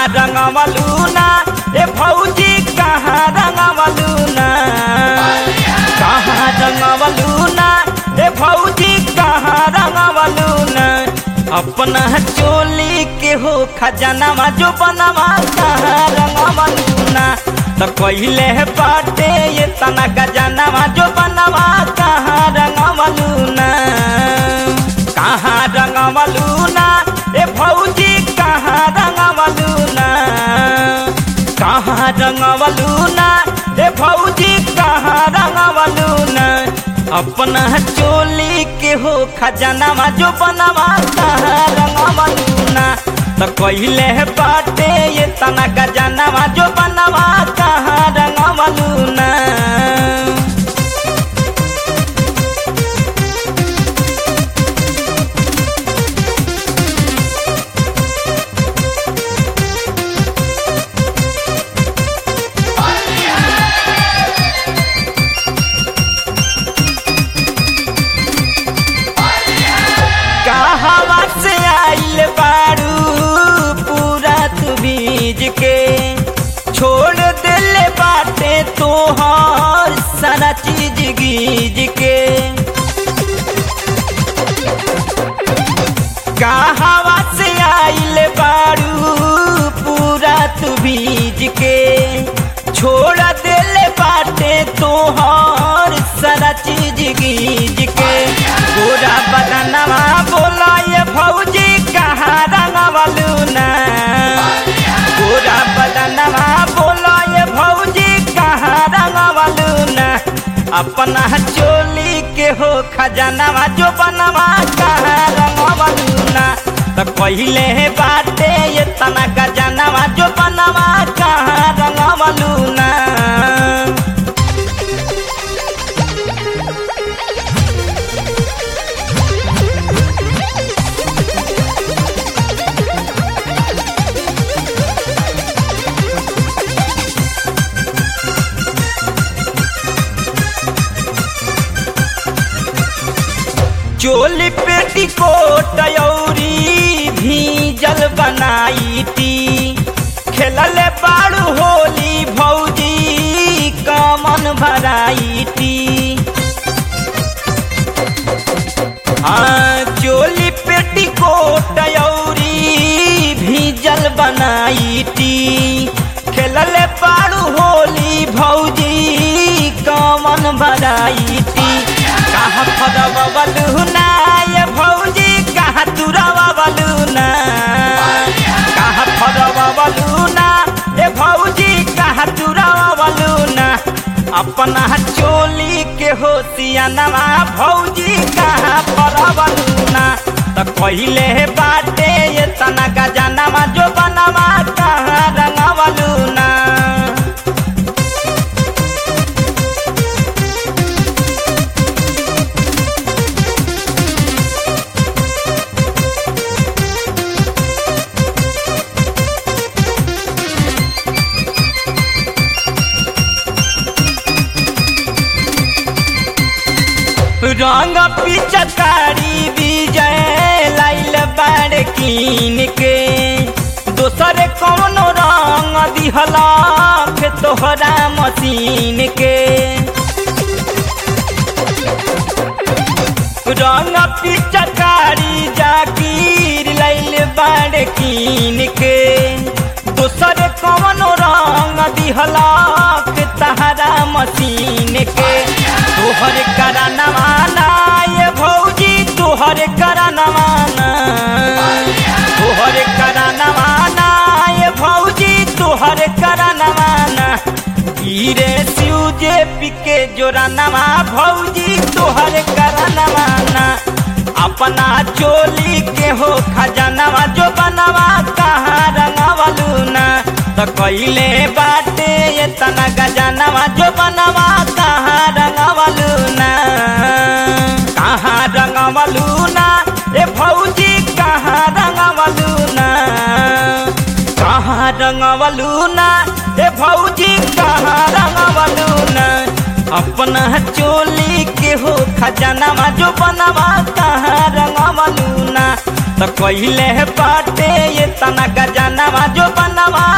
रंगवलू ना ए भौजी कहाँ रंगवलू ना कहाँ रंगवलू ना ए भौजी कहाँ रंगवलू ना अपना चोली के हो खजानावा जो बनवा कहाँ रंगवलू ना तो कहिले बाटे ये तना खजानावा जो बनवा कहाँ रंगवलू ना कहाँ रंगवलू ना ए भौजी कहाँ रंगवलू ना कहाँ रंगवलू ना ए भौजी कहाँ रंगवलू ना अपना चोली के हो खजानावा जो बनवा कहाँ रंगवलू ना तो कहिले बाटे ये तना खजानावा जो बनवा कहाँ रंगवलू ना कहवा से आइल बारू पूरा तू बीज के छोड़ दिल बाटे तोहर सारा चीज गीज के कहवा से आइल बारू पूरा तू बीज के छोड़ दिल बाटे तोहर सारा चीज गीज के पूरा बदनवा बोला ये भौजी कहाँ रंगवलू ना पूरा बदनवा बोला ये भौजी कहाँ रंगवलू ना अपना चोली के हो खजानवा जो बनवा कहाँ रंगवलू ना तो पहिले बाटे ये तना खजानवा जो बनवा कहाँ रंगवलू ना चोली पेटी कोट औरी भीजल बनाई ती खेलले बाड़ू होली भौजी कमन भराई ती हाँ चोली पेटी कोट औरी भीजल बनाई ती खेलले बाड़ू होली भौजी कमन भराई ती कहाँ फरवलू ना ये भौजी कहाँ तुरवलू ना कहाँ फरवलू ना ये भौजी कहाँ तुरवलू ना अपना चोली के होशियानवा भौजी कहाँ फरवलू ना तो कहिले बाटे ये तना गजानवा जो बनवा कहाँ रंगवलू ना रंग पिचकारी विजय लाइल बाड़ कीन के दोसर कौनो रंग दिहला के तोहरा मशीन के रंग पिचकारी जाकीर लाइल बाड़ कीन के दोसर कौनो रंग दिहला के तहरा मशीन के तोहर करा नवाना ये भौजी तोहर करा नवाना तोहर करा नवाना ये भौजी तोहर करा नवाना हीरे शिव जे पिके जोरा नवा भौजी तोहर करा नवाना अपना चोली के हो खजानवा जो बनवा कहाँ रंगवलू ना तो कइले बाटे ये तना गजानवा जो बनवा कहाँ रंगवलू ना कहाँ रंगवलू ना ए भौजी कहाँ रंगवलू ना कहाँ रंगवलू ना ए भौजी कहाँ रंगवलू ना अपना चोली के हो खजानवा जो बनवा कहाँ रंगवलू ना तो कहिले बाटे ये तना गजनवा जो बनवा